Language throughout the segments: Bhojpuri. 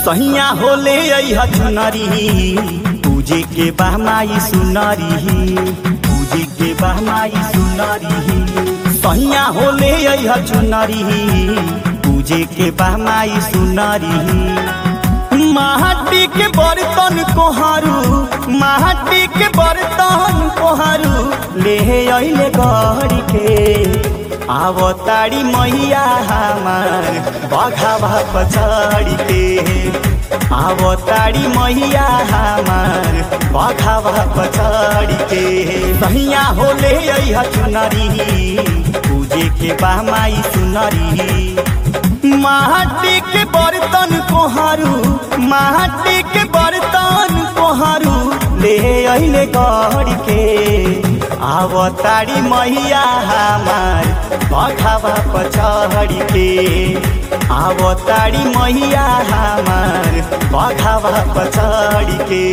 सहिया होले अइह चुनरी पूजे के बहमाई सुनरी पूजे के बहमाई सुनरी सहिया होले अइह चुनरी पूजे के बहमाई सुनरी माटी के बर्तन कोहारू माटी के बर्तन कोहारू ले अइले गढ़ के आवताड़ी मैया हमार बघावा पछाड़ी के आवताड़ी मैया हमार बघावा पछाड़ी के सहिया होले अइह चुनरी पूजे के बहमाई सुनरी माटी के बर्तन कोहारू माटी के बर्तन कोहारू ले अइले गढ़ के आवताड़ी मैया हमार बघावा पछाड़ी के आवताड़ी मैया हमार बघावा पछाड़ी के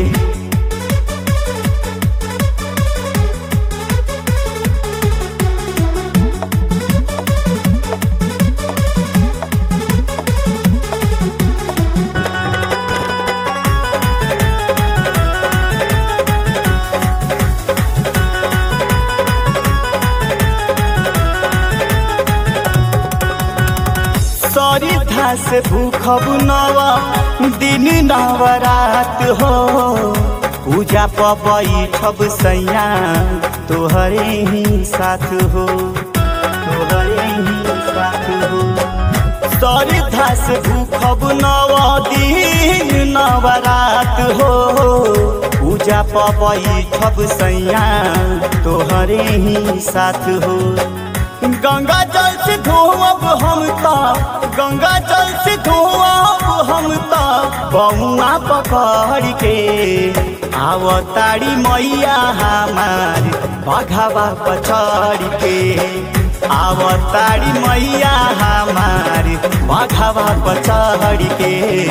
सरिधा से भूखब नवा दिन नवरात हो पूजा पबैठब सैया तोहरे ही साथ हो तोहरे ही साथ हो सरिधा से भूखब नवा दिन नवरात हो पूजा पबैठब सैया तोहरे ही साथ हो गंगा जल से धोअब हम ता गंगा जल से धोअब हम ता बउआ पकड़ के आवताड़ी मैया हमार बघावा पछड़ के आवताड़ी मैया हमार बघावा पछड़ के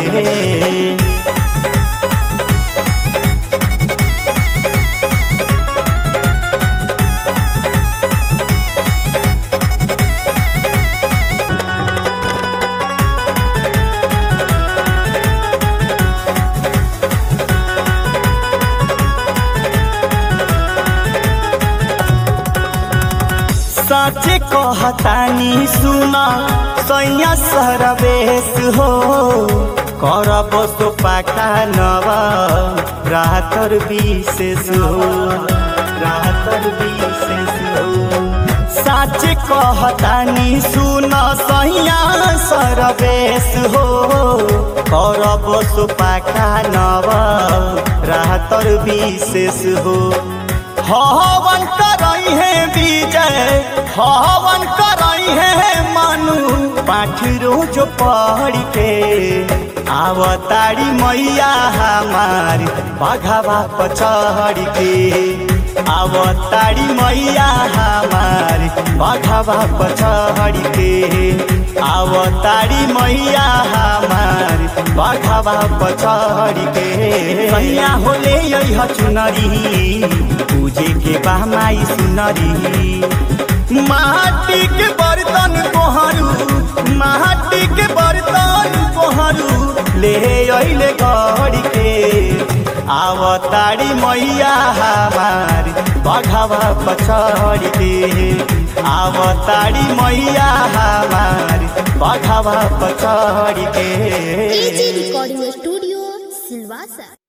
साचे कहतानी सुना सैया सरवेश हो करब तो पाका नवा रातर विशेष हो रातर विशेष हो साचे कहतानी सुना सैया सरवेश हो करब तो पाका नवा रातर विशेष हो हवन करई है विजय हवन करई है मानु पाठ रोज पढ़ के आवताड़ी मैया हमार बघावा पचढ़ के आवताड़ी मैया हमार बघावा पचढ़ के आवताड़ी मैया हमार बघावा पचढ़ के सैया होले यही चुनरी पूजे के बहमाई सुनरी माटी के बर्तन कोहरू माटी के बर्तन कोहरू ले अइले गढ़ के आवताड़ी मैया हमार बघावा पछड़ के आवताड़ी मैया हमार बघावा पछड़ के एजी रिकॉर्डिंग स्टूडियो सिलवासा